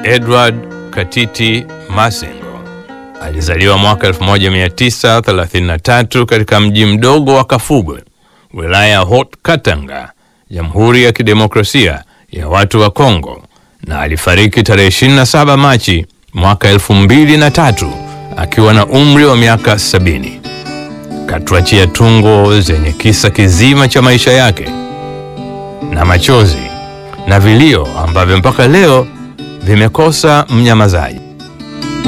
Edward Katiti Masengo alizaliwa mwaka 1933 katika mji mdogo wa Kafugwe, wilaya ya Haut Katanga, Jamhuri ya Kidemokrasia ya Watu wa Kongo, na alifariki tarehe 27 Machi mwaka 2003 akiwa na umri wa miaka 70. Katuachia tungo zenye kisa kizima cha maisha yake na machozi na vilio ambavyo mpaka leo vimekosa mnyamazaji.